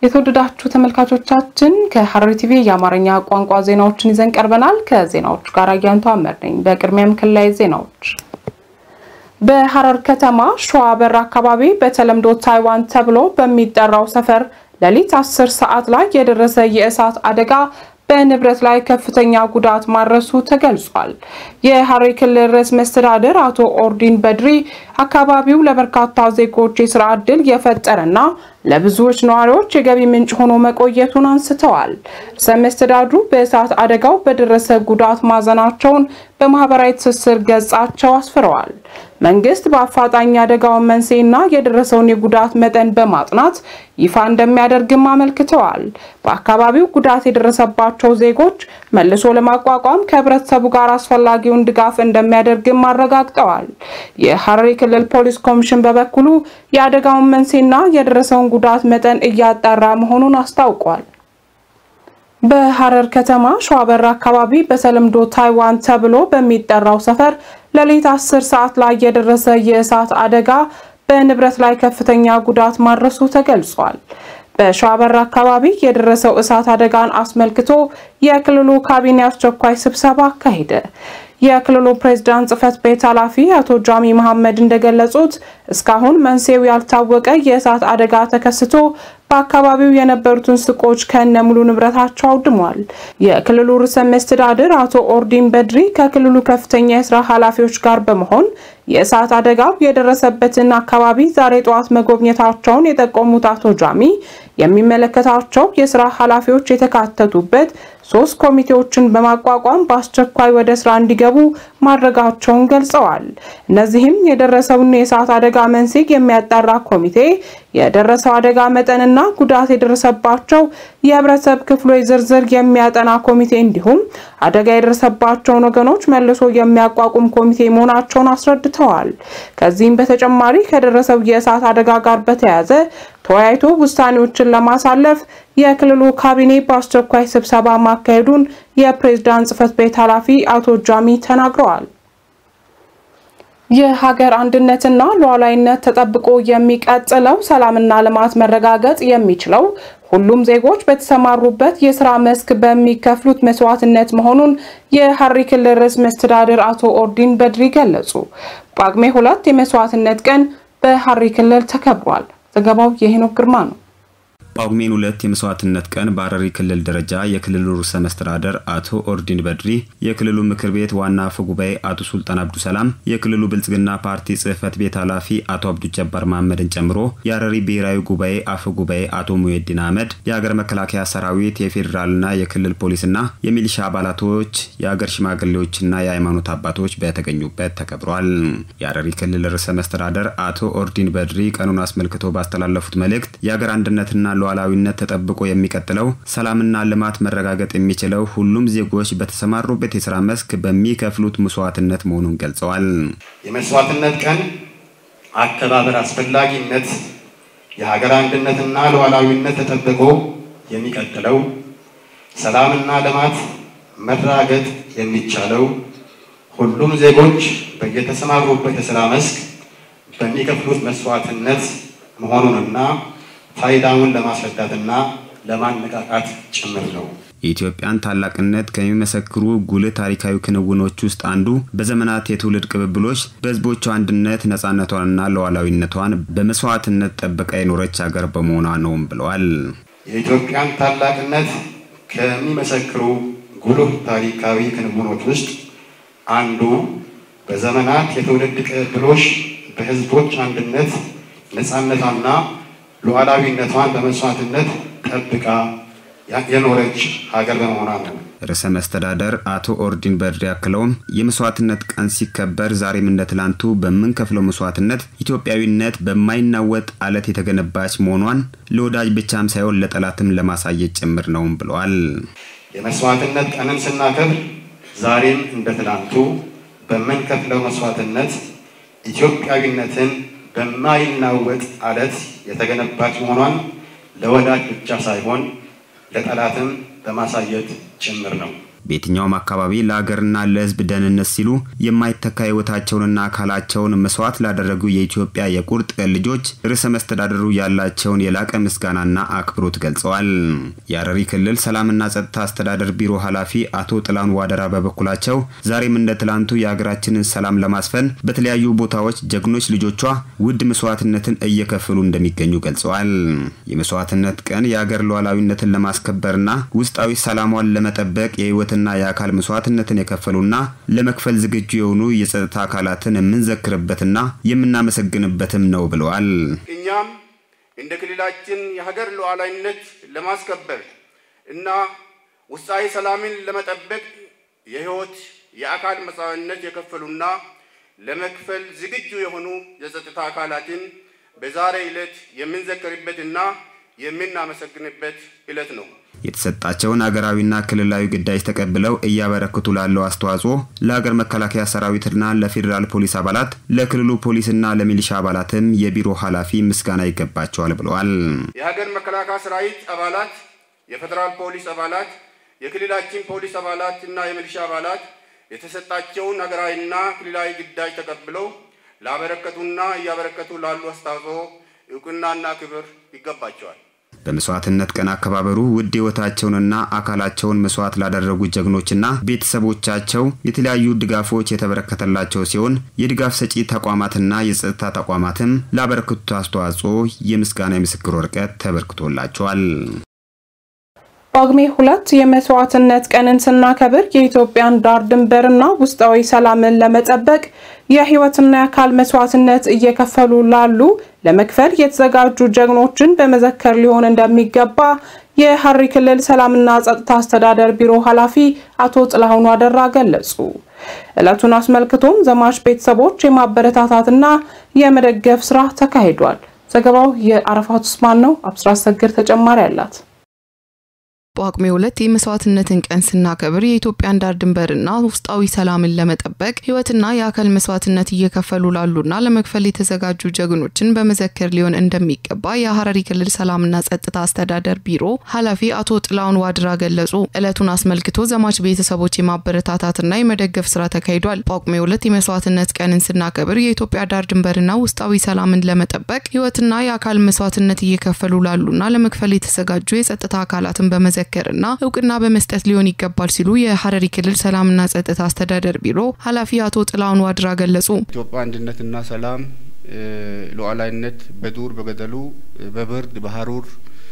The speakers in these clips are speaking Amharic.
የተወደዳችሁ ተመልካቾቻችን ከሐረሪ ቲቪ የአማርኛ ቋንቋ ዜናዎችን ይዘን ቀርበናል። ከዜናዎቹ ጋር አያንቱ አመር ነኝ። በቅድሚያም ክልላዊ ዜናዎች። በሐረር ከተማ ሸዋበር አካባቢ በተለምዶ ታይዋን ተብሎ በሚጠራው ሰፈር ሌሊት 10 ሰዓት ላይ የደረሰ የእሳት አደጋ በንብረት ላይ ከፍተኛ ጉዳት ማድረሱ ተገልጿል። የሐረሪ ክልል ርዕሰ መስተዳድር አቶ ኦርዲን በድሪ አካባቢው ለበርካታ ዜጎች የስራ ዕድል የፈጠረና ለብዙዎች ነዋሪዎች የገቢ ምንጭ ሆኖ መቆየቱን አንስተዋል። ርዕሰ መስተዳድሩ በእሳት አደጋው በደረሰ ጉዳት ማዘናቸውን በማህበራዊ ትስስር ገጻቸው አስፍረዋል። መንግስት በአፋጣኝ አደጋውን መንስኤና የደረሰውን የጉዳት መጠን በማጥናት ይፋ እንደሚያደርግም አመልክተዋል። በአካባቢው ጉዳት የደረሰባቸው ዜጎች መልሶ ለማቋቋም ከህብረተሰቡ ጋር አስፈላጊውን ድጋፍ እንደሚያደርግም አረጋግጠዋል። የሐረሪ ክልል ፖሊስ ኮሚሽን በበኩሉ የአደጋውን መንስኤና የደረሰውን ጉዳት መጠን እያጣራ መሆኑን አስታውቋል። በሐረር ከተማ ሸዋበር አካባቢ በተለምዶ ታይዋን ተብሎ በሚጠራው ሰፈር ሌሊት 10 ሰዓት ላይ የደረሰ የእሳት አደጋ በንብረት ላይ ከፍተኛ ጉዳት ማድረሱ ተገልጿል። በሸዋበር አካባቢ የደረሰው እሳት አደጋን አስመልክቶ የክልሉ ካቢኔ አስቸኳይ ስብሰባ አካሄደ። የክልሉ ፕሬዝዳንት ጽህፈት ቤት ኃላፊ አቶ ጃሚ መሐመድ እንደገለጹት እስካሁን መንስኤው ያልታወቀ የእሳት አደጋ ተከስቶ በአካባቢው የነበሩትን ሱቆች ከነ ሙሉ ንብረታቸው አውድሟል። የክልሉ ርዕሰ መስተዳድር አቶ ኦርዲን በድሪ ከክልሉ ከፍተኛ የስራ ኃላፊዎች ጋር በመሆን የእሳት አደጋው የደረሰበትን አካባቢ ዛሬ ጠዋት መጎብኘታቸውን የጠቆሙት አቶ ጃሚ የሚመለከታቸው የስራ ኃላፊዎች የተካተቱበት ሶስት ኮሚቴዎችን በማቋቋም በአስቸኳይ ወደ ስራ እንዲገቡ ማድረጋቸውን ገልጸዋል። እነዚህም የደረሰውን የእሳት አደጋ መንስኤ የሚያጣራ ኮሚቴ፣ የደረሰው አደጋ መጠንና ጉዳት የደረሰባቸው የህብረተሰብ ክፍሎች ዝርዝር የሚያጠና ኮሚቴ እንዲሁም አደጋ የደረሰባቸውን ወገኖች መልሶ የሚያቋቁም ኮሚቴ መሆናቸውን አስረድተዋል። ከዚህም በተጨማሪ ከደረሰው የእሳት አደጋ ጋር በተያያዘ ተወያይቶ ውሳኔዎችን ለማሳለፍ የክልሉ ካቢኔ በአስቸኳይ ስብሰባ ማካሄዱን የፕሬዝዳንት ጽህፈት ቤት ኃላፊ አቶ ጃሚ ተናግረዋል። የሀገር አንድነትና ሉዓላዊነት ተጠብቆ የሚቀጥለው ሰላምና ልማት መረጋገጥ የሚችለው ሁሉም ዜጎች በተሰማሩበት የስራ መስክ በሚከፍሉት መስዋዕትነት መሆኑን የሐረሪ ክልል ርዕሰ መስተዳድር አቶ ኦርዲን በድሪ ገለጹ። ጳጉሜ ሁለት የመስዋዕትነት ቀን በሐረሪ ክልል ተከብሯል። ዘገባው የሄኖክ ግርማ ነው። ጳጉሜን ሁለት የመስዋዕትነት ቀን በሐረሪ ክልል ደረጃ የክልሉ ርዕሰ መስተዳደር አቶ ኦርዲን በድሪ፣ የክልሉ ምክር ቤት ዋና አፈ ጉባኤ አቶ ሱልጣን አብዱ ሰላም፣ የክልሉ ብልጽግና ፓርቲ ጽህፈት ቤት ኃላፊ አቶ አብዱ ጀባር መሐመድን ጨምሮ የሐረሪ ብሔራዊ ጉባኤ አፈ ጉባኤ አቶ ሙሄዲን አህመድ፣ የሀገር መከላከያ ሰራዊት፣ የፌዴራልና የክልል ፖሊስና የሚሊሻ አባላቶች፣ የሀገር ሽማግሌዎችና የሃይማኖት አባቶች በተገኙበት ተከብሯል። የሐረሪ ክልል ርዕሰ መስተዳደር አቶ ኦርዲን በድሪ ቀኑን አስመልክቶ ባስተላለፉት መልእክት የሀገር አንድነትና ሉዓላዊነት ተጠብቆ የሚቀጥለው ሰላምና ልማት መረጋገጥ የሚችለው ሁሉም ዜጎች በተሰማሩበት የስራ መስክ በሚከፍሉት መስዋዕትነት መሆኑን ገልጸዋል። የመስዋዕትነት ቀን አከባበር አስፈላጊነት የሀገር አንድነትና ሉዓላዊነት ተጠብቆ የሚቀጥለው ሰላምና ልማት መረጋገጥ የሚቻለው ሁሉም ዜጎች በየተሰማሩበት የስራ መስክ በሚከፍሉት መስዋዕትነት መሆኑንና ፋይዳውን ለማስረዳትና ለማነቃቃት ጭምር ነው። የኢትዮጵያን ታላቅነት ከሚመሰክሩ ጉልህ ታሪካዊ ክንውኖች ውስጥ አንዱ በዘመናት የትውልድ ቅብብሎች በሕዝቦቿ አንድነት ነፃነቷንና ሉዓላዊነቷን በመስዋዕትነት ጠብቃ የኖረች ሀገር በመሆኗ ነውም ብለዋል። የኢትዮጵያን ታላቅነት ከሚመሰክሩ ጉልህ ታሪካዊ ክንውኖች ውስጥ አንዱ በዘመናት የትውልድ ቅብብሎች በሕዝቦች አንድነት ነፃነቷና ሉዓላዊነቷን በመስዋዕትነት ጠብቃ የኖረች ሀገር በመሆኗ ነው። ርዕሰ መስተዳደር አቶ ኦርዲን በድሪ አክለውም የመስዋዕትነት ቀን ሲከበር ዛሬም እንደ ትላንቱ በምንከፍለው መስዋዕትነት ኢትዮጵያዊነት በማይናወጥ አለት የተገነባች መሆኗን ለወዳጅ ብቻም ሳይሆን ለጠላትም ለማሳየት ጭምር ነውም ብለዋል። የመስዋዕትነት ቀንን ስናከብር ዛሬም እንደ ትላንቱ በምንከፍለው መስዋዕትነት ኢትዮጵያዊነትን በማይናወጥ አለት የተገነባች መሆኗን ለወዳጅ ብቻ ሳይሆን ለጠላትም በማሳየት ጭምር ነው። በየትኛውም አካባቢ ለሀገርና ለሕዝብ ደህንነት ሲሉ የማይተካ ሕይወታቸውንና አካላቸውን መስዋዕት ላደረጉ የኢትዮጵያ የቁርጥ ቀን ልጆች ርዕሰ መስተዳድሩ ያላቸውን የላቀ ምስጋናና አክብሮት ገልጸዋል። የሀረሪ ክልል ሰላምና ጸጥታ አስተዳደር ቢሮ ኃላፊ አቶ ጥላሁን ዋደራ በበኩላቸው ዛሬም እንደ ትላንቱ የሀገራችንን ሰላም ለማስፈን በተለያዩ ቦታዎች ጀግኖች ልጆቿ ውድ መስዋዕትነትን እየከፈሉ እንደሚገኙ ገልጸዋል። የመስዋዕትነት ቀን የሀገር ሉዓላዊነትን ለማስከበርና ውስጣዊ ሰላሟን ለመጠበቅ የህይወትና የአካል መስዋዕትነትን የከፈሉና ለመክፈል ዝግጁ የሆኑ የጸጥታ አካላትን የምንዘክርበትና የምናመሰግንበትም ነው ብለዋል። እኛም እንደ ክልላችን የሀገር ሉዓላዊነት ለማስከበር እና ውስጣዊ ሰላምን ለመጠበቅ የህይወት የአካል መስዋዕትነት የከፈሉና ለመክፈል ዝግጁ የሆኑ የጸጥታ አካላትን በዛሬ ዕለት የምንዘክርበትና የምናመሰግንበት ዕለት ነው። የተሰጣቸውን ሀገራዊና ክልላዊ ግዳጅ ተቀብለው እያበረክቱ ላለው አስተዋጽኦ ለሀገር መከላከያ ሰራዊትና ለፌዴራል ፖሊስ አባላት፣ ለክልሉ ፖሊስና ለሚሊሻ አባላትም የቢሮ ኃላፊ ምስጋና ይገባቸዋል ብለዋል። የሀገር መከላከያ ሰራዊት አባላት፣ የፌዴራል ፖሊስ አባላት፣ የክልላችን ፖሊስ አባላት እና የሚሊሻ አባላት የተሰጣቸውን ሀገራዊና ክልላዊ ግዳጅ ተቀብለው ላበረከቱና እያበረከቱ ላሉ አስተዋጽኦ እውቅናና ክብር ይገባቸዋል። በመስዋዕትነት ቀን አከባበሩ ውድ ሕይወታቸውንና አካላቸውን መስዋዕት ላደረጉ ጀግኖችና ቤተሰቦቻቸው የተለያዩ ድጋፎች የተበረከተላቸው ሲሆን የድጋፍ ሰጪ ተቋማትና የጸጥታ ተቋማትም ላበረከቱት አስተዋጽኦ የምስጋና የምስክር ወረቀት ተበርክቶላቸዋል። ጳጉሜ ሁለት የመስዋዕትነት ቀንን ስናከብር የኢትዮጵያን ዳር ድንበርና ውስጣዊ ሰላምን ለመጠበቅ የህይወትና የአካል መስዋዕትነት እየከፈሉ ላሉ ለመክፈል የተዘጋጁ ጀግኖችን በመዘከር ሊሆን እንደሚገባ የሀረሪ ክልል ሰላምና ጸጥታ አስተዳደር ቢሮ ኃላፊ አቶ ጥላሁን ዋደራ ገለጹ። ዕለቱን አስመልክቶም ዘማች ቤተሰቦች የማበረታታትና የመደገፍ ስራ ተካሂዷል። ዘገባው የአረፋት ኡስማን ነው። አብስራ ሰግር ተጨማሪ አላት። ጳጉሜ ሁለት የመስዋዕትነትን ቀን ስናከብር የኢትዮጵያን ዳር ድንበርና ውስጣዊ ሰላምን ለመጠበቅ ህይወትና የአካል መስዋዕትነት እየከፈሉ ላሉና ለመክፈል የተዘጋጁ ጀግኖችን በመዘከር ሊሆን እንደሚገባ የሀረሪ ክልል ሰላምና ጸጥታ አስተዳደር ቢሮ ኃላፊ አቶ ጥላሁን ዋድራ ገለጹ። ዕለቱን አስመልክቶ ዘማች ቤተሰቦች የማበረታታትና የመደገፍ ስራ ተካሂዷል። ጳጉሜ ሁለት የመስዋዕትነት ቀንን ስናከብር የኢትዮጵያ ዳር ድንበርና ውስጣዊ ሰላምን ለመጠበቅ ህይወትና የአካል መስዋዕትነት እየከፈሉ ላሉና ለመክፈል የተዘጋጁ የጸጥታ አካላትን በመዘ መዘከርና እውቅና በመስጠት ሊሆን ይገባል ሲሉ የሀረሪ ክልል ሰላምና ጸጥታ አስተዳደር ቢሮ ኃላፊ አቶ ጥላሁን ዋድራ ገለጹ። ኢትዮጵያ አንድነትና ሰላም ሉዓላዊነት በዱር በገደሉ በብርድ በሀሩር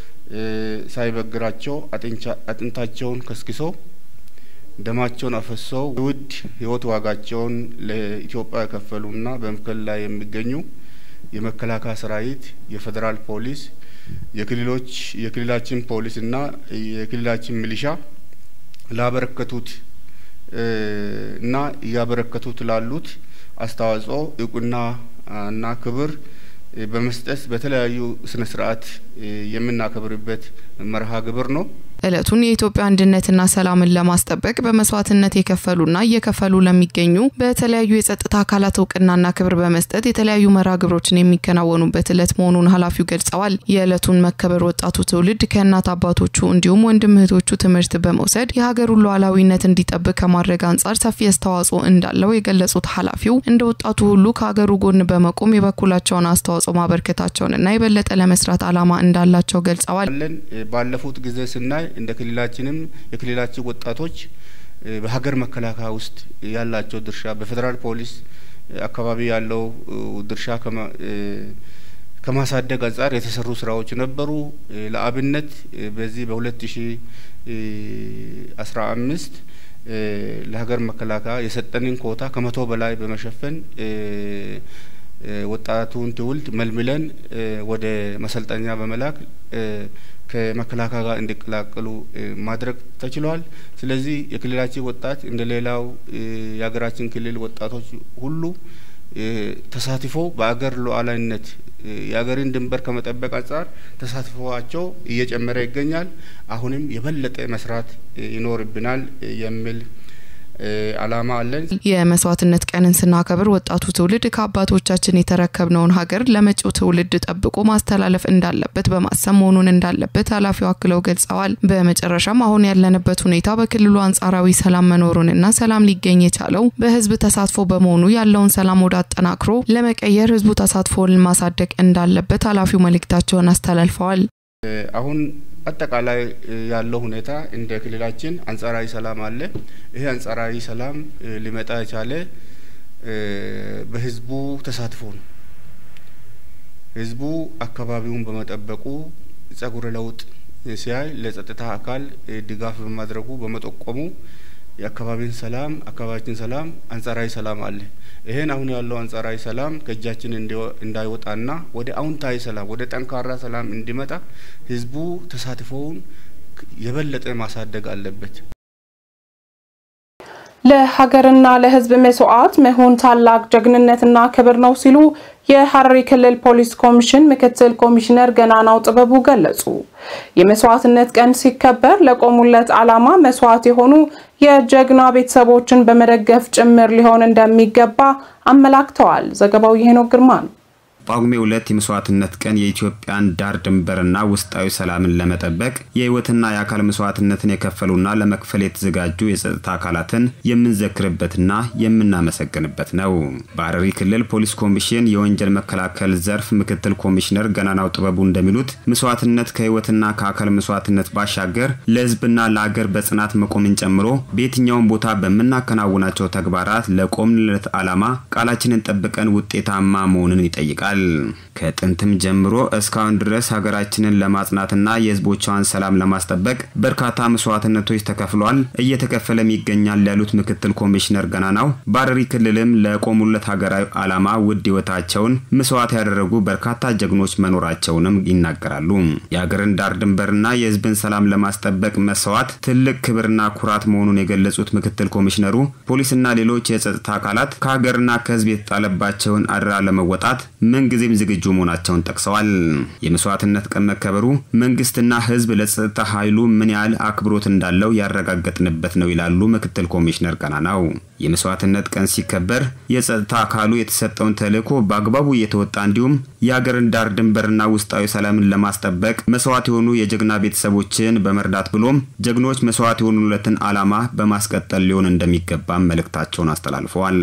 ሳይበግራቸው አጥንታቸውን ከስክሶ ደማቸውን አፈሰው ውድ ህይወት ዋጋቸውን ለኢትዮጵያ የከፈሉና በመክፈል ላይ የሚገኙ የመከላከያ ሰራዊት፣ የፌዴራል ፖሊስ የክልሎች የክልላችን ፖሊስ እና የክልላችን ሚሊሻ ላበረከቱት እና እያበረከቱት ላሉት አስተዋጽኦ እውቅና እና ክብር በመስጠት በተለያዩ ስነ ስርዓት የምናከብርበት መርሃ ግብር ነው። እለቱን የኢትዮጵያ አንድነትና ሰላምን ለማስጠበቅ በመስዋዕትነት የከፈሉና እየከፈሉ ለሚገኙ በተለያዩ የጸጥታ አካላት እውቅናና ክብር በመስጠት የተለያዩ መርሃ ግብሮችን የሚከናወኑበት እለት መሆኑን ኃላፊው ገልጸዋል። የእለቱን መከበር ወጣቱ ትውልድ ከእናት አባቶቹ እንዲሁም ወንድም እህቶቹ ትምህርት በመውሰድ የሀገሩን ሉዓላዊነት እንዲጠብቅ ከማድረግ አንጻር ሰፊ አስተዋጽኦ እንዳለው የገለጹት ኃላፊው እንደ ወጣቱ ሁሉ ከሀገሩ ጎን በመቆም የበኩላቸውን አስተዋጽኦ ማበርከታቸውንና የበለጠ ለመስራት ዓላማ እንዳላቸው ገልጸዋል። ባለፉት ጊዜ ስናይ እንደ ክልላችንም የክልላችን ወጣቶች በሀገር መከላከያ ውስጥ ያላቸው ድርሻ በፌዴራል ፖሊስ አካባቢ ያለው ድርሻ ከማሳደግ አንጻር የተሰሩ ስራዎች ነበሩ። ለአብነት በዚህ በሁለት ሺ አስራ አምስት ለሀገር መከላከያ የሰጠንን ኮታ ከመቶ በላይ በመሸፈን ወጣቱን ትውልድ መልምለን ወደ መሰልጠኛ በመላክ ከመከላከያ ጋር እንዲቀላቀሉ ማድረግ ተችሏል። ስለዚህ የክልላችን ወጣት እንደ ሌላው የሀገራችን ክልል ወጣቶች ሁሉ ተሳትፎ በአገር ሉዓላዊነት የሀገርን ድንበር ከመጠበቅ አንጻር ተሳትፎቸው እየጨመረ ይገኛል። አሁንም የበለጠ መስራት ይኖርብናል የሚል አላማ አለን። የመስዋዕትነት ቀንን ስናከብር ወጣቱ ትውልድ ከአባቶቻችን የተረከብነውን ሀገር ለመጪው ትውልድ ጠብቆ ማስተላለፍ እንዳለበት በማሰብ መሆኑን እንዳለበት ኃላፊው አክለው ገልጸዋል። በመጨረሻም አሁን ያለንበት ሁኔታ በክልሉ አንጻራዊ ሰላም መኖሩንና ሰላም ሊገኝ የቻለው በህዝብ ተሳትፎ በመሆኑ ያለውን ሰላም ወደ አጠናክሮ ለመቀየር ህዝቡ ተሳትፎን ማሳደግ እንዳለበት ኃላፊው መልእክታቸውን አስተላልፈዋል። አሁን አጠቃላይ ያለው ሁኔታ እንደ ክልላችን አንጻራዊ ሰላም አለ። ይሄ አንጻራዊ ሰላም ሊመጣ የቻለ በህዝቡ ተሳትፎ ነው። ህዝቡ አካባቢውን በመጠበቁ ጸጉረ ለውጥ ሲያይ ለጸጥታ አካል ድጋፍ በማድረጉ በመጠቆሙ የአካባቢን ሰላም አካባቢያችን ሰላም አንጻራዊ ሰላም አለ። ይሄን አሁን ያለው አንጻራዊ ሰላም ከእጃችን እንዳይወጣና ወደ አዎንታዊ ሰላም ወደ ጠንካራ ሰላም እንዲመጣ ህዝቡ ተሳትፎውን የበለጠ ማሳደግ አለበት። ለሀገርና ለህዝብ መስዋዕት መሆን ታላቅ ጀግንነትና ክብር ነው ሲሉ የሐረሪ ክልል ፖሊስ ኮሚሽን ምክትል ኮሚሽነር ገናናው ጥበቡ ገለጹ። የመስዋዕትነት ቀን ሲከበር ለቆሙለት ዓላማ መስዋዕት የሆኑ የጀግና ቤተሰቦችን በመደገፍ ጭምር ሊሆን እንደሚገባ አመላክተዋል። ዘገባው የሄኖክ ግርማ ነው። ጳጉሜ ሁለት የመስዋዕትነት ቀን የኢትዮጵያን ዳር ድንበርና ውስጣዊ ሰላምን ለመጠበቅ የህይወትና የአካል መስዋዕትነትን የከፈሉና ለመክፈል የተዘጋጁ የጸጥታ አካላትን የምንዘክርበትና የምናመሰግንበት ነው። በሐረሪ ክልል ፖሊስ ኮሚሽን የወንጀል መከላከል ዘርፍ ምክትል ኮሚሽነር ገናናው ጥበቡ እንደሚሉት መስዋዕትነት ከህይወትና ከአካል መስዋዕትነት ባሻገር ለህዝብና ለአገር በጽናት መቆምን ጨምሮ በየትኛውም ቦታ በምናከናውናቸው ተግባራት ለቆምንለት ዓላማ ቃላችንን ጠብቀን ውጤታማ መሆንን ይጠይቃል። ከጥንትም ጀምሮ እስካሁን ድረስ ሀገራችንን ለማጽናትና የህዝቦቿን ሰላም ለማስጠበቅ በርካታ መስዋዕትነቶች ተከፍሏል፣ እየተከፈለም ይገኛል ያሉት ምክትል ኮሚሽነር ገናናው በሐረሪ ክልልም ለቆሙለት ሀገራዊ ዓላማ ውድ ህይወታቸውን መስዋዕት ያደረጉ በርካታ ጀግኖች መኖራቸውንም ይናገራሉ። የሀገርን ዳር ድንበርና የህዝብን ሰላም ለማስጠበቅ መስዋዕት ትልቅ ክብርና ኩራት መሆኑን የገለጹት ምክትል ኮሚሽነሩ ፖሊስና ሌሎች የጸጥታ አካላት ከሀገርና ከህዝብ የተጣለባቸውን አደራ ለመወጣት ምንጊዜም ዝግጁ መሆናቸውን ጠቅሰዋል። የመስዋዕትነት ቀን መከበሩ መንግስትና ህዝብ ለጸጥታ ኃይሉ ምን ያህል አክብሮት እንዳለው ያረጋገጥንበት ነው ይላሉ ምክትል ኮሚሽነር ገናናው። የመስዋዕትነት ቀን ሲከበር የጸጥታ አካሉ የተሰጠውን ተልዕኮ በአግባቡ እየተወጣ እንዲሁም የሀገርን ዳር ድንበርና ውስጣዊ ሰላምን ለማስጠበቅ መስዋዕት የሆኑ የጀግና ቤተሰቦችን በመርዳት ብሎም ጀግኖች መስዋዕት የሆኑለትን ዓላማ በማስቀጠል ሊሆን እንደሚገባም መልእክታቸውን አስተላልፈዋል።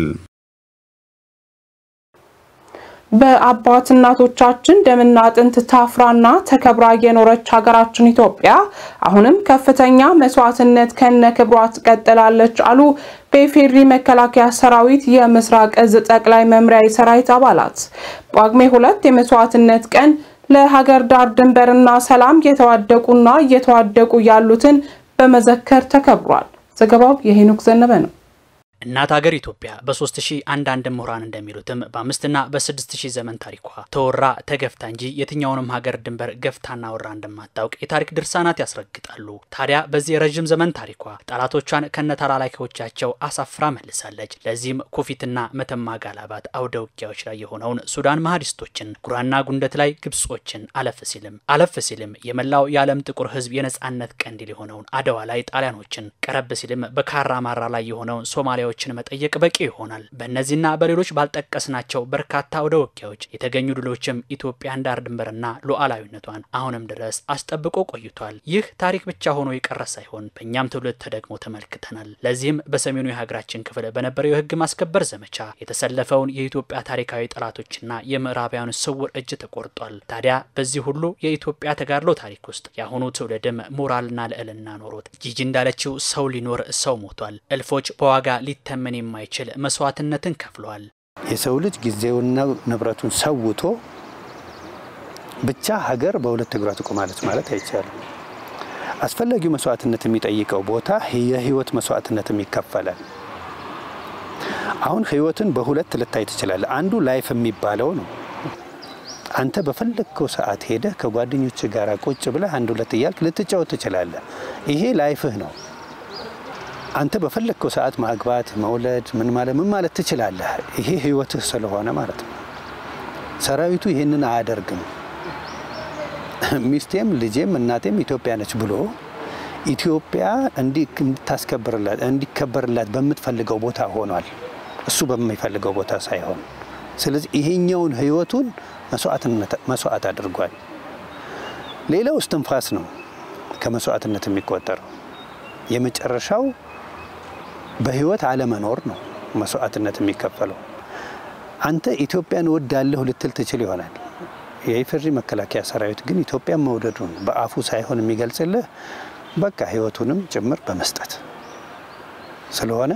በአባት እናቶቻችን ደምና አጥንት ታፍራና ተከብራ የኖረች ሀገራችን ኢትዮጵያ አሁንም ከፍተኛ መስዋዕትነት ከነ ክብሯ ትቀጥላለች አሉ በኢፌዴሪ መከላከያ ሰራዊት የምስራቅ እዝ ጠቅላይ መምሪያ የሰራዊት አባላት። ጳጉሜ ሁለት የመስዋዕትነት ቀን ለሀገር ዳር ድንበርና ሰላም የተዋደቁና እየተዋደቁ ያሉትን በመዘከር ተከብሯል። ዘገባው የሄኖክ ዘነበ ነው። እናት ሀገር ኢትዮጵያ በሶስት ሺህ አንዳንድ ምሁራን እንደሚሉትም በአምስትና በስድስት ሺህ ዘመን ታሪኳ ተወራ ተገፍታ እንጂ የትኛውንም ሀገር ድንበር ገፍታና ወራ እንደማታውቅ የታሪክ ድርሳናት ያስረግጣሉ። ታዲያ በዚህ የረዥም ዘመን ታሪኳ ጠላቶቿን ከነ ተላላኪዎቻቸው አሳፍራ መልሳለች። ለዚህም ኩፊትና መተማ ጋላባት አውደ ውጊያዎች ላይ የሆነውን ሱዳን መሀዲስቶችን፣ ጉራና ጉንደት ላይ ግብጾችን፣ አለፍ ሲልም አለፍ ሲልም የመላው የዓለም ጥቁር ሕዝብ የነጻነት ቀንዲል የሆነውን አድዋ ላይ ጣሊያኖችን፣ ቀረብ ሲልም በካራ ማራ ላይ የሆነውን ሶማሊያ ችን መጠየቅ በቂ ይሆናል። በእነዚህና በሌሎች ባልጠቀስናቸው በርካታ አውደ ውጊያዎች የተገኙ ድሎችም ኢትዮጵያን ዳር ድንበርና ሉዓላዊነቷን አሁንም ድረስ አስጠብቆ ቆይቷል። ይህ ታሪክ ብቻ ሆኖ የቀረ ሳይሆን በእኛም ትውልድ ተደግሞ ተመልክተናል። ለዚህም በሰሜኑ የሀገራችን ክፍል በነበረው የህግ ማስከበር ዘመቻ የተሰለፈውን የኢትዮጵያ ታሪካዊ ጠላቶችና የምዕራባውያን ስውር እጅ ተቆርጧል። ታዲያ በዚህ ሁሉ የኢትዮጵያ ተጋድሎ ታሪክ ውስጥ የአሁኑ ትውልድም ሞራልና ልዕልና ኖሮት ጂጂ እንዳለችው ሰው ሊኖር ሰው ሞቷል። እልፎች በዋጋ ሊተመን የማይችል መስዋዕትነትን ከፍሏል። የሰው ልጅ ጊዜውና ንብረቱን ሰውቶ ብቻ ሀገር በሁለት እግሯ ትቆማለች ማለት አይቻልም። አስፈላጊው መስዋዕትነት የሚጠይቀው ቦታ የህይወት መስዋዕትነትም ይከፈላል። አሁን ህይወትን በሁለት ልታይ ትችላለህ። አንዱ ላይፍ የሚባለው ነው። አንተ በፈለግከው ሰዓት ሄደህ ከጓደኞች ጋር ቁጭ ብለህ አንድ ሁለት እያልክ ልትጫወት ትችላለህ። ይሄ ላይፍህ ነው። አንተ በፈለግከው ሰዓት ማግባት፣ መውለድ፣ ምን ማለት ምን ማለት ትችላለህ። ይሄ ህይወትህ ስለሆነ ማለት ነው። ሰራዊቱ ይህንን አያደርግም። ሚስቴም ልጄም እናቴም ኢትዮጵያ ነች ብሎ ኢትዮጵያ እንድታስከብርላት እንዲከበርላት በምትፈልገው ቦታ ሆኗል፣ እሱ በሚፈልገው ቦታ ሳይሆን። ስለዚህ ይሄኛውን ህይወቱን መስዋዕት አድርጓል። ሌላው እስትንፋስ ነው ከመስዋዕትነት የሚቆጠረው። የመጨረሻው በህይወት አለመኖር ነው መስዋዕትነት የሚከፈለው። አንተ ኢትዮጵያን እወዳለሁ ልትል ትችል ይሆናል። የኢፌዴሪ መከላከያ ሰራዊት ግን ኢትዮጵያን መውደዱን በአፉ ሳይሆን የሚገልጽልህ በቃ ህይወቱንም ጭምር በመስጠት ስለሆነ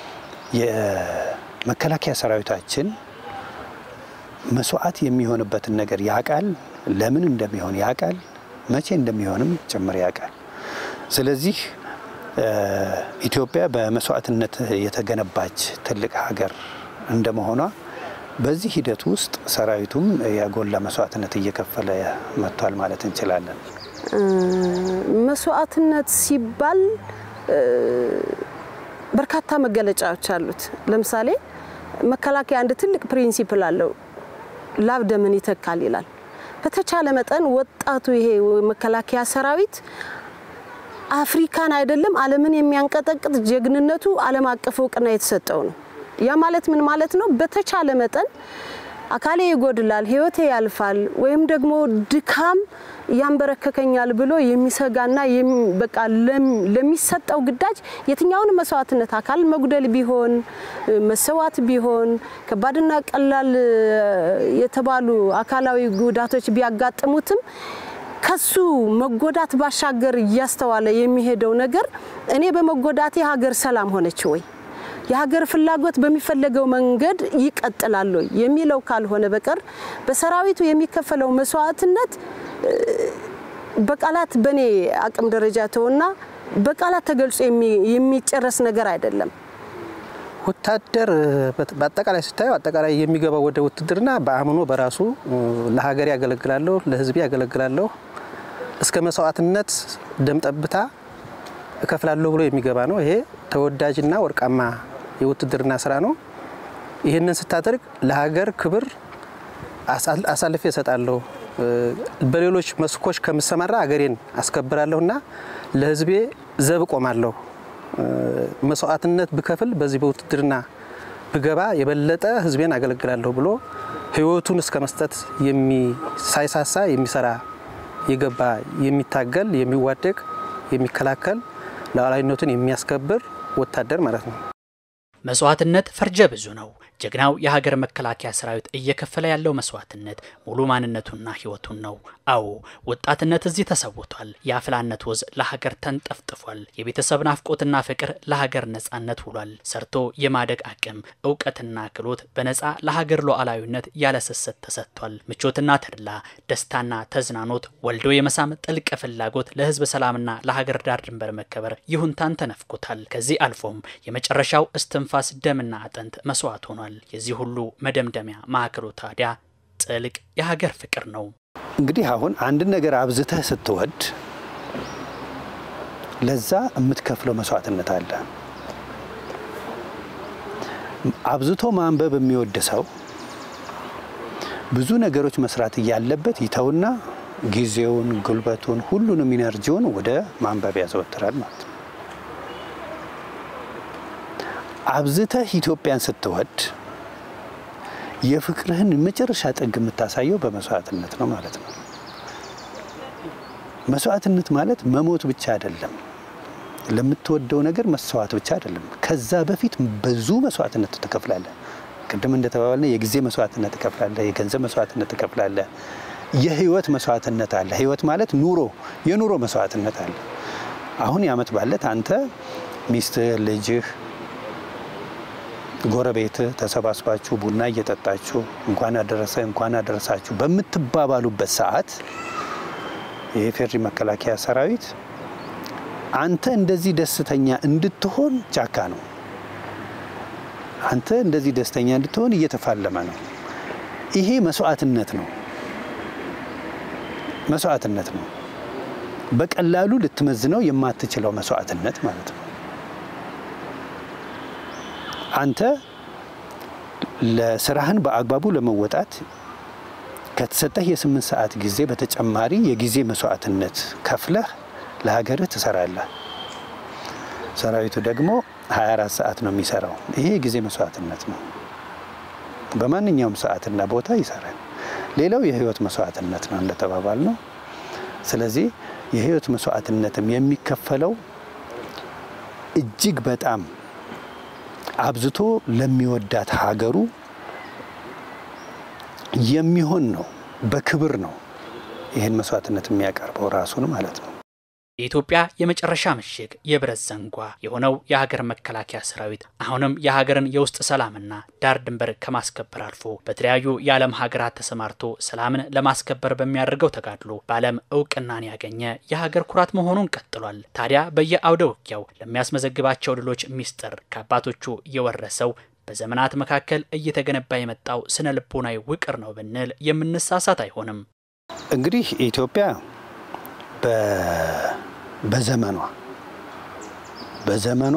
የመከላከያ ሰራዊታችን መስዋዕት የሚሆንበትን ነገር ያውቃል። ለምን እንደሚሆን ያውቃል። መቼ እንደሚሆንም ጭምር ያውቃል። ስለዚህ ኢትዮጵያ በመስዋዕትነት የተገነባች ትልቅ ሀገር እንደመሆኗ በዚህ ሂደት ውስጥ ሰራዊቱም ያጎላ መስዋዕትነት እየከፈለ መጥቷል ማለት እንችላለን። መስዋዕትነት ሲባል በርካታ መገለጫዎች አሉት። ለምሳሌ መከላከያ አንድ ትልቅ ፕሪንሲፕል አለው፣ ላብ ደምን ይተካል ይላል። በተቻለ መጠን ወጣቱ ይሄ መከላከያ ሰራዊት አፍሪካን አይደለም ዓለምን የሚያንቀጠቅጥ ጀግንነቱ ዓለም አቀፍ እውቅና የተሰጠው ነው። ያ ማለት ምን ማለት ነው? በተቻለ መጠን አካሌ ይጎድላል፣ ህይወቴ ያልፋል፣ ወይም ደግሞ ድካም ያንበረከከኛል ብሎ የሚሰጋና በቃ ለሚሰጠው ግዳጅ የትኛውን መስዋዕትነት አካል መጉደል ቢሆን መሰዋት ቢሆን ከባድና ቀላል የተባሉ አካላዊ ጉዳቶች ቢያጋጥሙትም ከሱ መጎዳት ባሻገር እያስተዋለ የሚሄደው ነገር እኔ በመጎዳቴ ሀገር ሰላም ሆነች ወይ የሀገር ፍላጎት በሚፈለገው መንገድ ይቀጥላል ወይ የሚለው ካልሆነ በቀር በሰራዊቱ የሚከፈለው መስዋዕትነት በቃላት በእኔ አቅም ደረጃ ተውና በቃላት ተገልጾ የሚጨረስ ነገር አይደለም። ወታደር በአጠቃላይ ስታየው አጠቃላይ የሚገባው ወደ ውትድርና በአምኖ በራሱ ለሀገር ያገለግላለሁ፣ ለህዝቤ ያገለግላለሁ እስከ መስዋዕትነት ደም ጠብታ እከፍላለሁ ብሎ የሚገባ ነው። ይሄ ተወዳጅና ወርቃማ የውትድርና ስራ ነው። ይህንን ስታደርግ ለሀገር ክብር አሳልፌ እሰጣለሁ፣ በሌሎች መስኮች ከምሰማራ ሀገሬን አስከብራለሁና ለህዝቤ ዘብ ቆማለሁ፣ መስዋዕትነት ብከፍል በዚህ በውትድርና ብገባ የበለጠ ህዝቤን አገለግላለሁ ብሎ ህይወቱን እስከ መስጠት ሳይሳሳ የሚሰራ የገባ የሚታገል የሚዋደቅ የሚከላከል ሉዓላዊነቱን የሚያስከብር ወታደር ማለት ነው። መስዋዕትነት ፈርጀ ብዙ ነው። ጀግናው የሀገር መከላከያ ሰራዊት እየከፈለ ያለው መስዋዕትነት ሙሉ ማንነቱና ህይወቱን ነው። አዎ ወጣትነት እዚህ ተሰውቷል። የአፍላነት ወዝ ለሀገር ተንጠፍጥፏል። የቤተሰብ ናፍቆትና ፍቅር ለሀገር ነጻነት ውሏል። ሰርቶ የማደግ አቅም፣ እውቀትና ክሎት በነጻ ለሀገር ሉዓላዊነት ያለስስት ተሰጥቷል። ምቾትና ተድላ፣ ደስታና ተዝናኖት ወልዶ የመሳም ጥልቅ ፍላጎት ለህዝብ ሰላምና ለሀገር ዳር ድንበር መከበር ይሁንታን ተነፍቆታል። ከዚህ አልፎም የመጨረሻው እስትንፋስ ደምና አጥንት መስዋዕት ሆኗል። የዚህ ሁሉ መደምደሚያ ማዕከሉ ታዲያ ጥልቅ የሀገር ፍቅር ነው። እንግዲህ አሁን አንድን ነገር አብዝተህ ስትወድ ለዛ የምትከፍለው መስዋዕትነት አለ። አብዝቶ ማንበብ የሚወድ ሰው ብዙ ነገሮች መስራት እያለበት ይተውና ጊዜውን፣ ጉልበቱን፣ ሁሉንም ኢነርጂውን ወደ ማንበብ ያዘወትራል ማለት ነው። አብዝተህ ኢትዮጵያን ስትወድ የፍቅርህን መጨረሻ ጥግ የምታሳየው በመስዋዕትነት ነው ማለት ነው። መስዋዕትነት ማለት መሞት ብቻ አይደለም። ለምትወደው ነገር መስዋዕት ብቻ አይደለም። ከዛ በፊት ብዙ መስዋዕትነት ትከፍላለህ። ቅድም እንደተባባልነ የጊዜ መስዋዕትነት ትከፍላለህ፣ የገንዘብ መስዋዕትነት ትከፍላለህ፣ የህይወት መስዋዕትነት አለ። ህይወት ማለት ኑሮ፣ የኑሮ መስዋዕትነት አለ። አሁን የዓመት ባለት አንተ ሚስትህ፣ ልጅህ ጎረቤት ተሰባስባችሁ ቡና እየጠጣችሁ እንኳን አደረሰ እንኳን አደረሳችሁ በምትባባሉበት ሰዓት የኢፌዴሪ መከላከያ ሰራዊት አንተ እንደዚህ ደስተኛ እንድትሆን ጫካ ነው። አንተ እንደዚህ ደስተኛ እንድትሆን እየተፋለመ ነው። ይሄ መስዋዕትነት ነው። መስዋዕትነት ነው። በቀላሉ ልትመዝነው የማትችለው መስዋዕትነት ማለት ነው። አንተ ለስራህን በአግባቡ ለመወጣት ከተሰጠህ የስምንት ሰዓት ጊዜ በተጨማሪ የጊዜ መስዋዕትነት ከፍለህ ለሀገርህ ትሰራለህ። ሰራዊቱ ደግሞ 24 ሰዓት ነው የሚሰራው። ይሄ የጊዜ መስዋዕትነት ነው። በማንኛውም ሰዓትና ቦታ ይሰራል። ሌላው የህይወት መስዋዕትነት ነው እንደተባባል ነው። ስለዚህ የህይወት መስዋዕትነትም የሚከፈለው እጅግ በጣም አብዝቶ ለሚወዳት ሀገሩ የሚሆን ነው። በክብር ነው ይህን መስዋዕትነት የሚያቀርበው ራሱን ማለት ነው። የኢትዮጵያ የመጨረሻ ምሽግ የብረት ዘንጓ የሆነው የሀገር መከላከያ ሰራዊት አሁንም የሀገርን የውስጥ ሰላምና ዳር ድንበር ከማስከበር አልፎ በተለያዩ የዓለም ሀገራት ተሰማርቶ ሰላምን ለማስከበር በሚያደርገው ተጋድሎ በዓለም እውቅናን ያገኘ የሀገር ኩራት መሆኑን ቀጥሏል። ታዲያ በየአውደ ውጊያው ለሚያስመዘግባቸው ድሎች ሚስጥር ከአባቶቹ የወረሰው በዘመናት መካከል እየተገነባ የመጣው ስነ ልቦናዊ ውቅር ነው ብንል የምንሳሳት አይሆንም። እንግዲህ ኢትዮጵያ በዘመኗ በዘመኗ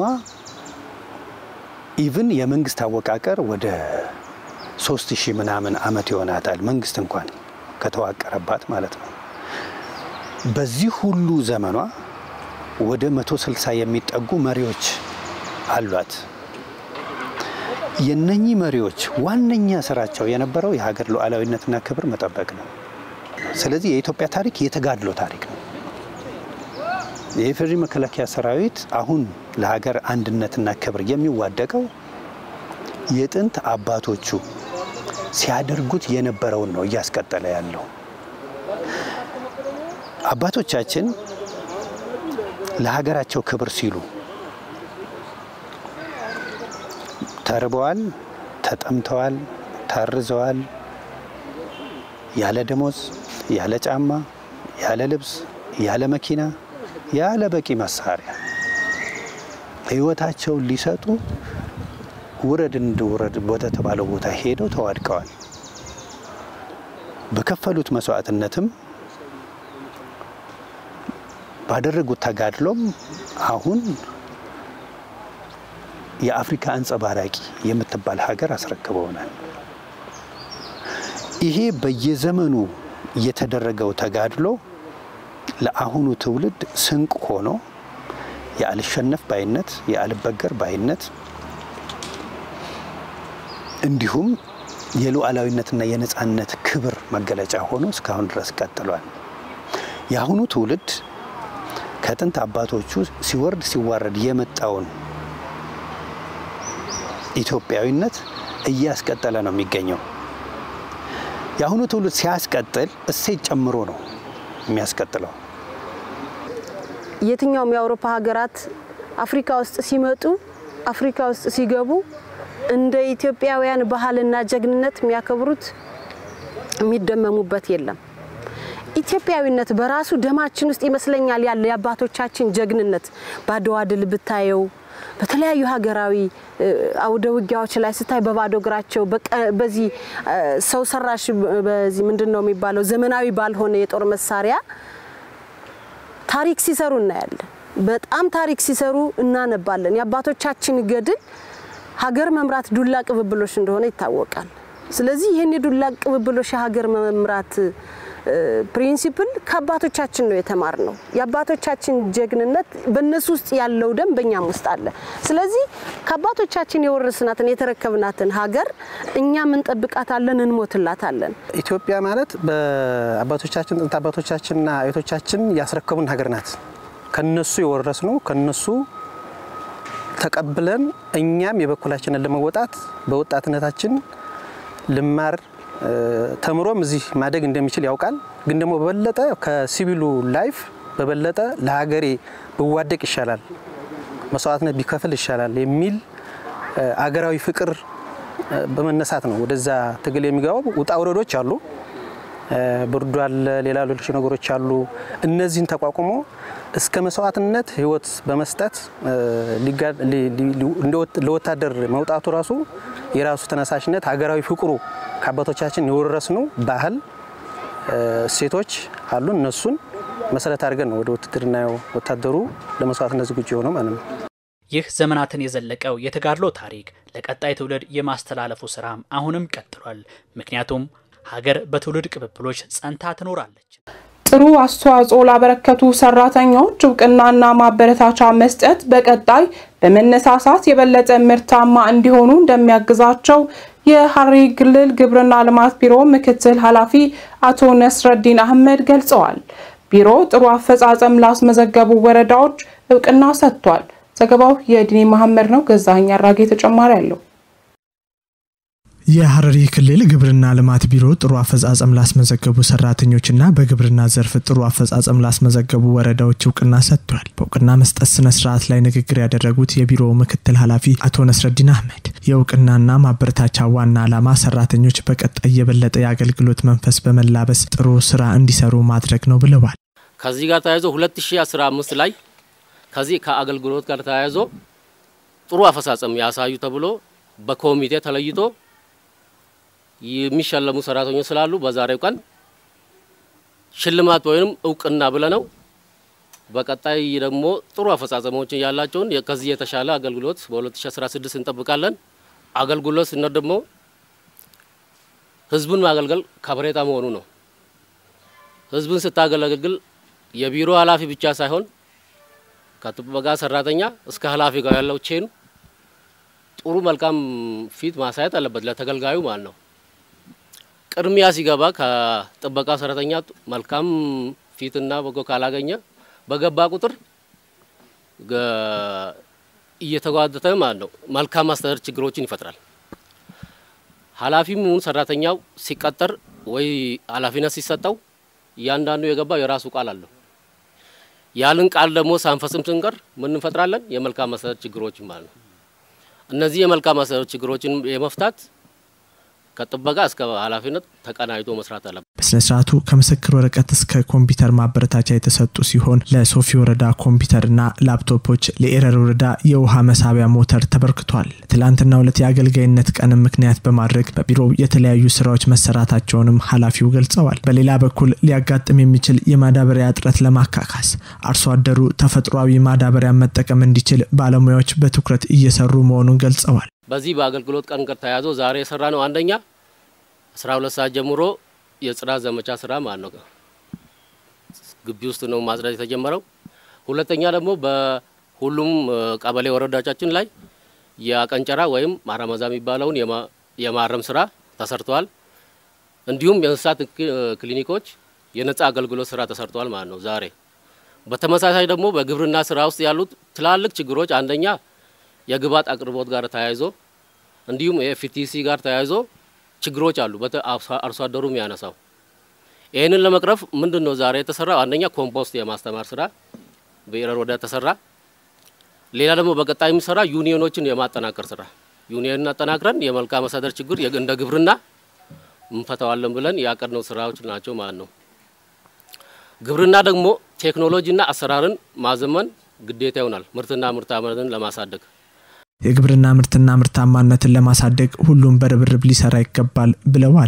ኢቭን የመንግስት አወቃቀር ወደ ሶስት ሺህ ምናምን ዓመት ይሆናታል መንግስት እንኳን ከተዋቀረባት ማለት ነው። በዚህ ሁሉ ዘመኗ ወደ መቶ ስልሳ የሚጠጉ መሪዎች አሏት። የነኚህ መሪዎች ዋነኛ ስራቸው የነበረው የሀገር ሉዓላዊነትና ክብር መጠበቅ ነው። ስለዚህ የኢትዮጵያ ታሪክ የተጋድሎ ታሪክ ነው። የኢፌዴሪ መከላከያ ሰራዊት አሁን ለሀገር አንድነትና ክብር የሚዋደቀው የጥንት አባቶቹ ሲያደርጉት የነበረውን ነው እያስቀጠለ ያለው። አባቶቻችን ለሀገራቸው ክብር ሲሉ ተርበዋል፣ ተጠምተዋል፣ ታርዘዋል፣ ያለ ደሞዝ፣ ያለ ጫማ፣ ያለ ልብስ፣ ያለ መኪና፣ ያለ በቂ መሳሪያ ህይወታቸውን ሊሰጡ ውረድ እንድውረድ ወደ ተባለው ቦታ ሄደው ተዋድቀዋል። በከፈሉት መስዋዕትነትም ባደረጉት ተጋድሎም አሁን የአፍሪካ አንጸባራቂ የምትባል ሀገር አስረክበውናል። ይሄ በየዘመኑ የተደረገው ተጋድሎ ለአሁኑ ትውልድ ስንቅ ሆኖ የአልሸነፍ ባይነት፣ የአልበገር ባይነት እንዲሁም የሉዓላዊነትና የነፃነት ክብር መገለጫ ሆኖ እስካሁን ድረስ ቀጥሏል። የአሁኑ ትውልድ ከጥንት አባቶቹ ሲወርድ ሲዋረድ የመጣውን ኢትዮጵያዊነት እያስቀጠለ ነው የሚገኘው። የአሁኑ ትውልድ ሲያስቀጥል እሴት ጨምሮ ነው የሚያስቀጥለው። የትኛውም የአውሮፓ ሀገራት አፍሪካ ውስጥ ሲመጡ አፍሪካ ውስጥ ሲገቡ እንደ ኢትዮጵያውያን ባህልና ጀግንነት የሚያከብሩት የሚደመሙበት የለም። ኢትዮጵያዊነት በራሱ ደማችን ውስጥ ይመስለኛል ያለ የአባቶቻችን ጀግንነት በአድዋ ድል ብታየው በተለያዩ ሀገራዊ አውደ ውጊያዎች ላይ ስታይ በባዶ እግራቸው በዚህ ሰው ሰራሽ በዚህ ምንድን ነው የሚባለው ዘመናዊ ባልሆነ የጦር መሳሪያ ታሪክ ሲሰሩ እናያለን። በጣም ታሪክ ሲሰሩ እናነባለን። የአባቶቻችን ገድል ሀገር መምራት ዱላ ቅብብሎሽ እንደሆነ ይታወቃል። ስለዚህ ይህን የዱላ ቅብብሎሽ የሀገር መምራት ፕሪንሲፕል ከአባቶቻችን ነው የተማር ነው። የአባቶቻችን ጀግንነት በእነሱ ውስጥ ያለው ደም በእኛም ውስጥ አለ። ስለዚህ ከአባቶቻችን የወረስናትን የተረከብናትን ሀገር እኛም እንጠብቃታለን፣ እንሞትላታለን። ኢትዮጵያ ማለት በአባቶቻችን ጥንት አባቶቻችንና አያቶቻችን ያስረከቡን ሀገር ናት። ከነሱ የወረስ ነው ከነሱ ተቀብለን እኛም የበኩላችንን ለመወጣት በወጣትነታችን ልማር ተምሮም እዚህ ማደግ እንደሚችል ያውቃል። ግን ደግሞ በበለጠ ከሲቪሉ ላይፍ በበለጠ ለሀገሬ ብዋደቅ ይሻላል፣ መስዋዕትነት ቢከፍል ይሻላል የሚል አገራዊ ፍቅር በመነሳት ነው ወደዛ ትግል የሚገባው። ውጣ ውረዶች አሉ፣ ብርዱ አለ፣ ሌላ ሌሎች ነገሮች አሉ። እነዚህን ተቋቁሞ እስከ መስዋዕትነት ህይወት በመስጠት ለወታደር መውጣቱ ራሱ የራሱ ተነሳሽነት ሀገራዊ ፍቅሩ ከአባቶቻችን የወረስነው ባህል እሴቶች አሉ። እነሱን መሰረት አድርገን ነው ወደ ውትድርና ወታደሩ ለመስዋዕትነት ዝግጁ የሆነው ማለት ነው። ይህ ዘመናትን የዘለቀው የተጋድሎ ታሪክ ለቀጣይ ትውልድ የማስተላለፉ ስራም አሁንም ቀጥሏል። ምክንያቱም ሀገር በትውልድ ቅብብሎች ጸንታ ትኖራለች። ጥሩ አስተዋጽኦ ላበረከቱ ሰራተኞች እውቅናና ማበረታቻ መስጠት በቀጣይ በመነሳሳት የበለጠ ምርታማ እንዲሆኑ እንደሚያግዛቸው የሐረሪ ክልል ግብርና ልማት ቢሮ ምክትል ኃላፊ አቶ ነስረዲን አህመድ ገልጸዋል። ቢሮ ጥሩ አፈጻጸም ላስመዘገቡ ወረዳዎች እውቅና ሰጥቷል። ዘገባው የዲኒ መሐመድ ነው። ገዛኸኝ አራጌ ተጨማሪ አለው። የሐረሪ ክልል ግብርና ልማት ቢሮ ጥሩ አፈጻጸም ላስመዘገቡ ሰራተኞችና በግብርና ዘርፍ ጥሩ አፈጻጸም ላስመዘገቡ ወረዳዎች እውቅና ሰጥቷል። በእውቅና መስጠት ስነ ስርዓት ላይ ንግግር ያደረጉት የቢሮው ምክትል ኃላፊ አቶ ነስረዲን አህመድ የእውቅናና ማበረታቻ ዋና ዓላማ ሰራተኞች በቀጣይ የበለጠ የአገልግሎት መንፈስ በመላበስ ጥሩ ስራ እንዲሰሩ ማድረግ ነው ብለዋል። ከዚህ ጋር ተያይዞ 2015 ላይ ከዚህ ከአገልግሎት ጋር ተያይዞ ጥሩ አፈጻጸም ያሳዩ ተብሎ በኮሚቴ ተለይቶ የሚሸለሙ ሰራተኞች ስላሉ በዛሬው ቀን ሽልማት ወይም እውቅና ብለነው በቀጣይ ደግሞ ጥሩ አፈጻጸሞችን ያላቸውን ከዚህ የተሻለ አገልግሎት በ2016 እንጠብቃለን። አገልግሎት ስነት ደግሞ ህዝቡን ማገልገል ከበሬታ መሆኑ ነው። ህዝብን ስታገለግል የቢሮ ኃላፊ ብቻ ሳይሆን ከጥበቃ ሰራተኛ እስከ ኃላፊ ጋር ያለው ቼኑ ጥሩ መልካም ፊት ማሳየት አለበት ለተገልጋዩ ማለት ነው። ቅድሚያ ሲገባ ከጥበቃ ሰራተኛ መልካም ፊትና በጎ ካላገኘ በገባ ቁጥር እየተጓተተ ማለት ነው መልካም አስተዳደር ችግሮችን ይፈጥራል። ኃላፊም ይሁን ሰራተኛው ሲቀጠር ወይ ኃላፊነት ሲሰጠው እያንዳንዱ የገባው የራሱ ቃል አለው። ያልን ቃል ደግሞ ሳንፈጽም ስንቀር ምን እንፈጥራለን? የመልካም አስተዳደር ችግሮችን ማለት ነው። እነዚህ የመልካም አስተዳደር ችግሮችን የመፍታት ከጥበቃ እስከ ኃላፊነት ተቀናጅቶ መስራት አለበት። በስነ ስርዓቱ ከምስክር ወረቀት እስከ ኮምፒውተር ማበረታቻ የተሰጡ ሲሆን ለሶፊ ወረዳ ኮምፒውተርና ላፕቶፖች፣ ለኤረር ወረዳ የውሃ መሳቢያ ሞተር ተበርክቷል። ትላንትና ሁለት የአገልጋይነት ቀንም ምክንያት በማድረግ በቢሮው የተለያዩ ስራዎች መሰራታቸውንም ኃላፊው ገልጸዋል። በሌላ በኩል ሊያጋጥም የሚችል የማዳበሪያ እጥረት ለማካካስ አርሶ አደሩ ተፈጥሯዊ ማዳበሪያ መጠቀም እንዲችል ባለሙያዎች በትኩረት እየሰሩ መሆኑን ገልጸዋል። በዚህ በአገልግሎት ቀን ጋር ተያይዞ ዛሬ የሰራ ነው አንደኛ አስራ ሁለት ሰዓት ጀምሮ የጽዳት ዘመቻ ስራ ማለት ነው ግቢ ውስጥ ነው ማጽዳት የተጀመረው። ሁለተኛ ደግሞ በሁሉም ቀበሌ ወረዳዎቻችን ላይ የአቀንጨራ ወይም ማረመዛ የሚባለውን የማረም ስራ ተሰርተዋል። እንዲሁም የእንስሳት ክሊኒኮች የነጻ አገልግሎት ስራ ተሰርተዋል ማለት ነው ዛሬ። በተመሳሳይ ደግሞ በግብርና ስራ ውስጥ ያሉት ትላልቅ ችግሮች አንደኛ የግብዓት አቅርቦት ጋር ተያይዞ እንዲሁም የኤፍቲሲ ጋር ተያይዞ ችግሮች አሉ። አርሶ አደሩ የሚያነሳው ይህንን ለመቅረፍ ምንድን ነው ዛሬ የተሰራው? አንደኛ ኮምፖስት የማስተማር ስራ በኤረር ወደ ተሰራ። ሌላ ደግሞ በቀጣይ የሚሰራ ዩኒዮኖችን የማጠናከር ስራ ዩኒየንን አጠናክረን የመልካም አስተዳደር ችግር እንደ ግብርና እንፈታዋለን ብለን ያቀድነው ስራዎች ናቸው ማለት ነው። ግብርና ደግሞ ቴክኖሎጂና አሰራርን ማዘመን ግዴታ ይሆናል ምርትና ምርታማነትን ለማሳደግ የግብርና ምርትና ምርታማነትን ለማሳደግ ሁሉም በርብርብ ሊሰራ ይገባል ብለዋል።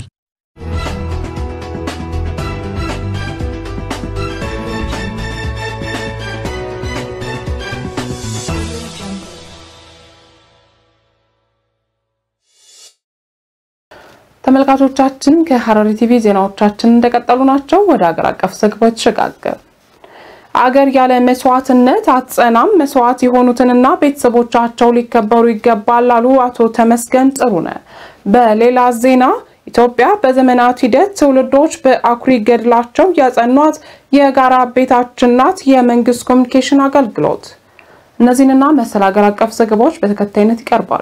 ተመልካቾቻችን ከሐረሪ ቲቪ ዜናዎቻችን እንደቀጠሉ ናቸው። ወደ ሀገር አቀፍ ዘገባዎች ተሸጋገር። አገር ያለ መስዋዕትነት አትጸናም፣ መስዋዕት የሆኑትንና ቤተሰቦቻቸው ሊከበሩ ይገባል አሉ አቶ ተመስገን ጥሩነህ። በሌላ ዜና ኢትዮጵያ በዘመናት ሂደት ትውልዶች በአኩሪ ገድላቸው ያጸኗት የጋራ ቤታችን ናት የመንግስት ኮሚኒኬሽን አገልግሎት። እነዚህንና መሰል ሀገር አቀፍ ዘገባዎች በተከታይነት ይቀርባሉ።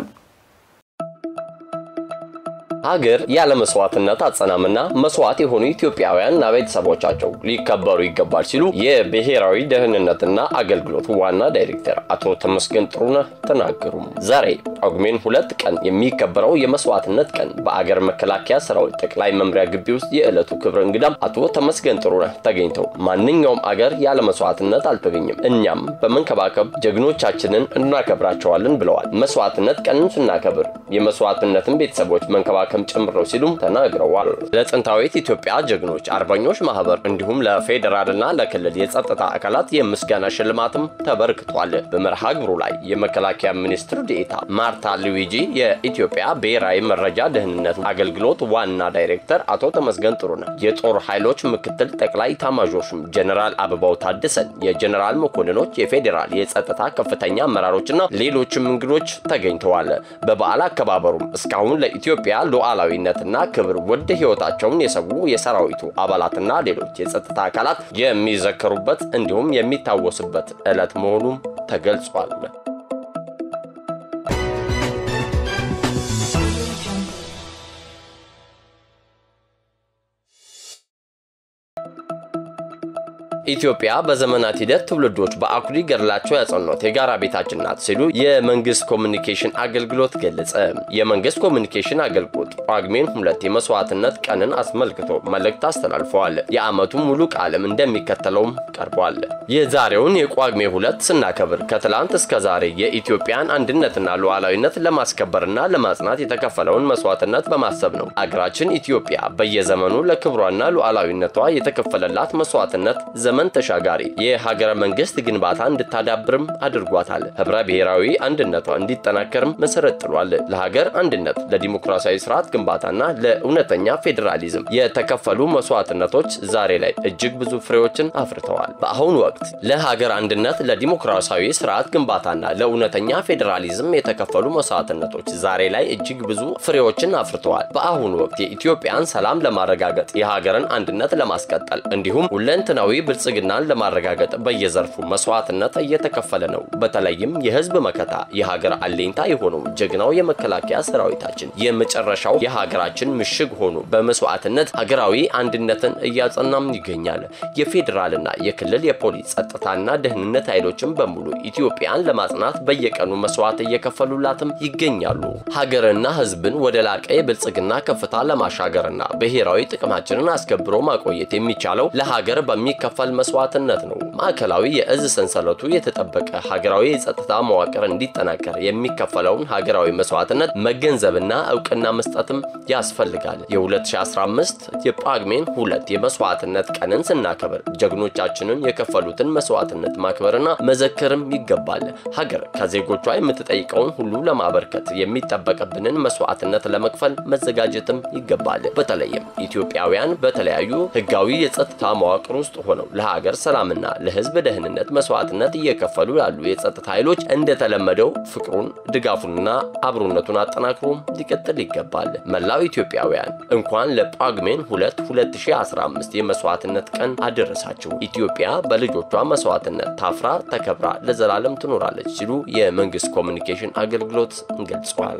ሀገር ያለ መስዋዕትነት አጸናምና መስዋዕት የሆኑ ኢትዮጵያውያንና ቤተሰቦቻቸው ሊከበሩ ይገባል ሲሉ የብሔራዊ ደህንነትና አገልግሎት ዋና ዳይሬክተር አቶ ተመስገን ጥሩነህ ተናገሩ። ዛሬ ጳጉሜን ሁለት ቀን የሚከበረው የመስዋዕትነት ቀን በአገር መከላከያ ሰራዊት ጠቅላይ መምሪያ ግቢ ውስጥ የዕለቱ ክብረ እንግዳም አቶ ተመስገን ጥሩነህ ተገኝተው ማንኛውም አገር ያለ መስዋዕትነት አልተገኘም፣ እኛም በመንከባከብ ጀግኖቻችንን እናከብራቸዋለን ብለዋል። መስዋዕትነት ቀንን ስናከብር የመስዋዕትነትን ቤተሰቦች መንከባከብ ለማከም ጭምር ነው ሲሉም ተናግረዋል። ለጥንታዊት ኢትዮጵያ ጀግኖች አርበኞች ማህበር እንዲሁም ለፌዴራልና ለክልል የጸጥታ አካላት የምስጋና ሽልማትም ተበርክቷል። በመርሃ ግብሩ ላይ የመከላከያ ሚኒስትር ዴኤታ ማርታ ሉዊጂ፣ የኢትዮጵያ ብሔራዊ መረጃ ደህንነት አገልግሎት ዋና ዳይሬክተር አቶ ተመስገን ጥሩነህ፣ የጦር ኃይሎች ምክትል ጠቅላይ ኤታማዦር ሹም ጀነራል አበባው ታደሰን፣ የጀነራል መኮንኖች፣ የፌዴራል የጸጥታ ከፍተኛ አመራሮችና ሌሎችም እንግዶች ተገኝተዋል። በበዓል አከባበሩም እስካሁን ለኢትዮጵያ ሉዓላዊነትና ክብር ውድ ሕይወታቸውን የሰዉ የሰራዊቱ አባላትና ሌሎች የጸጥታ አካላት የሚዘከሩበት እንዲሁም የሚታወስበት ዕለት መሆኑም ተገልጿል። ኢትዮጵያ በዘመናት ሂደት ትውልዶች በአኩሪ ገድላቸው ያጸኗት የጋራ ቤታችን ናት ሲሉ የመንግስት ኮሚኒኬሽን አገልግሎት ገለጸ። የመንግስት ኮሚኒኬሽን አገልግሎት ጳጉሜን ሁለት የመስዋዕትነት ቀንን አስመልክቶ መልእክት አስተላልፈዋል። የዓመቱ ሙሉ ቃልም እንደሚከተለውም ቀርቧል። የዛሬውን የጳጉሜ ሁለት ስናከብር ከትላንት እስከ ዛሬ የኢትዮጵያን አንድነትና ሉዓላዊነት ለማስከበርና ለማጽናት የተከፈለውን መስዋዕትነት በማሰብ ነው። አገራችን ኢትዮጵያ በየዘመኑ ለክብሯና ሉዓላዊነቷ የተከፈለላት መስዋዕትነት ዘመን ተሻጋሪ የሀገረ መንግስት ግንባታ እንድታዳብርም አድርጓታል። ህብረ ብሔራዊ አንድነቷ እንዲጠናከርም መሰረት ጥሏል። ለሀገር አንድነት፣ ለዲሞክራሲያዊ ስርዓት ግንባታና ለእውነተኛ ፌዴራሊዝም የተከፈሉ መስዋዕትነቶች ዛሬ ላይ እጅግ ብዙ ፍሬዎችን አፍርተዋል። በአሁኑ ወቅት ለሀገር አንድነት፣ ለዲሞክራሲያዊ ስርዓት ግንባታና ለእውነተኛ ፌዴራሊዝም የተከፈሉ መስዋዕትነቶች ዛሬ ላይ እጅግ ብዙ ፍሬዎችን አፍርተዋል። በአሁኑ ወቅት የኢትዮጵያን ሰላም ለማረጋገጥ የሀገርን አንድነት ለማስቀጠል እንዲሁም ሁለንትናዊ ብልጽግናን ለማረጋገጥ በየዘርፉ መስዋዕትነት እየተከፈለ ነው። በተለይም የህዝብ መከታ የሀገር አለኝታ የሆነው ጀግናው የመከላከያ ሰራዊታችን የመጨረሻው የሀገራችን ምሽግ ሆኖ በመስዋዕትነት ሀገራዊ አንድነትን እያጸናም ይገኛል። የፌዴራልና የክልል የፖሊስ ጸጥታና ደህንነት ኃይሎችን በሙሉ ኢትዮጵያን ለማጽናት በየቀኑ መስዋዕት እየከፈሉላትም ይገኛሉ። ሀገርና ህዝብን ወደ ላቀ የብልጽግና ከፍታ ለማሻገርና ብሔራዊ ጥቅማችንን አስከብሮ ማቆየት የሚቻለው ለሀገር በሚከፈል መስዋዕትነት ነው። ማዕከላዊ የእዝ ሰንሰለቱ የተጠበቀ ሀገራዊ የጸጥታ መዋቅር እንዲጠናከር የሚከፈለውን ሀገራዊ መስዋዕትነት መገንዘብና እውቅና መስጠትም ያስፈልጋል። የ2015 የጳጉሜን ሁለት የመስዋዕትነት ቀንን ስናከብር ጀግኖቻችንን የከፈሉትን መስዋዕትነት ማክበርና መዘከርም ይገባል። ሀገር ከዜጎቿ የምትጠይቀውን ሁሉ ለማበርከት የሚጠበቅብንን መስዋዕትነት ለመክፈል መዘጋጀትም ይገባል። በተለይም ኢትዮጵያውያን በተለያዩ ህጋዊ የጸጥታ መዋቅር ውስጥ ሆነው ለሀገር ሰላምና ለህዝብ ደህንነት መስዋዕትነት እየከፈሉ ያሉ የጸጥታ ኃይሎች እንደተለመደው ፍቅሩን ድጋፉንና አብሮነቱን አጠናክሮ ሊቀጥል ይገባል። መላው ኢትዮጵያውያን እንኳን ለጳጉሜን 2 2015 የመስዋዕትነት ቀን አደረሳችሁ። ኢትዮጵያ በልጆቿ መስዋዕትነት ታፍራ ተከብራ ለዘላለም ትኖራለች ሲሉ የመንግስት ኮሚኒኬሽን አገልግሎት ገልጸዋል።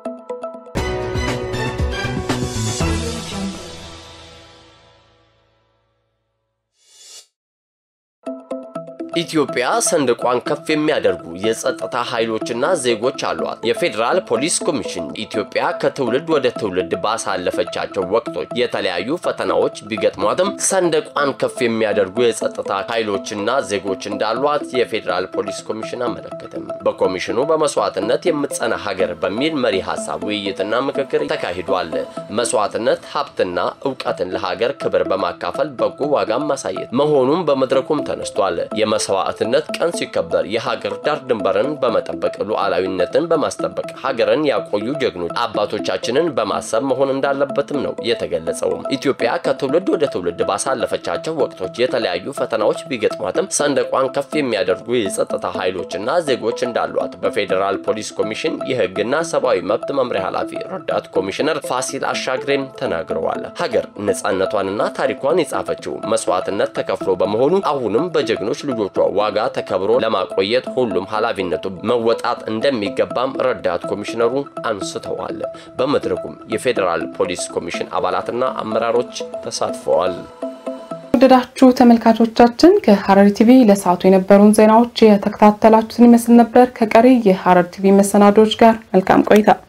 ኢትዮጵያ ሰንደቋን ከፍ የሚያደርጉ የጸጥታ ኃይሎችና ዜጎች አሏት። የፌዴራል ፖሊስ ኮሚሽን ኢትዮጵያ ከትውልድ ወደ ትውልድ ባሳለፈቻቸው ወቅቶች የተለያዩ ፈተናዎች ቢገጥሟትም ሰንደቋን ከፍ የሚያደርጉ የጸጥታ ኃይሎችና ዜጎች እንዳሏት የፌዴራል ፖሊስ ኮሚሽን አመለከተም። በኮሚሽኑ በመስዋዕትነት የምትጸና ሀገር በሚል መሪ ሀሳብ ውይይትና ምክክር ተካሂዷል። መስዋዕትነት ሀብትና እውቀትን ለሀገር ክብር በማካፈል በጎ ዋጋም ማሳየት መሆኑን በመድረኩም ተነስቷል። የመስዋዕትነት ቀን ሲከበር የሀገር ዳር ድንበርን በመጠበቅ ሉዓላዊነትን በማስጠበቅ ሀገርን ያቆዩ ጀግኖች አባቶቻችንን በማሰብ መሆን እንዳለበትም ነው የተገለጸው። ኢትዮጵያ ከትውልድ ወደ ትውልድ ባሳለፈቻቸው ወቅቶች የተለያዩ ፈተናዎች ቢገጥሟትም ሰንደቋን ከፍ የሚያደርጉ የጸጥታ ኃይሎችና ዜጎች እንዳሏት በፌዴራል ፖሊስ ኮሚሽን የሕግና ሰብአዊ መብት መምሪያ ኃላፊ ረዳት ኮሚሽነር ፋሲል አሻግሬም ተናግረዋል። ሀገር ነጻነቷንና ታሪኳን የጻፈችው መስዋዕትነት ተከፍሎ በመሆኑ አሁንም በጀግኖች ልጆቿ ዋጋ ተከብሮ ለማቆየት ሁሉም ኃላፊነቱ መወጣት እንደሚገባም ረዳት ኮሚሽነሩ አንስተዋል። በመድረኩም የፌዴራል ፖሊስ ኮሚሽን አባላትና አመራሮች ተሳትፈዋል። ወደዳችሁ ተመልካቾቻችን ከሐረሪ ቲቪ ለሰዓቱ የነበሩን ዜናዎች የተከታተላችሁትን ይመስል ነበር። ከቀሪ የሐረሪ ቲቪ መሰናዶዎች ጋር መልካም ቆይታ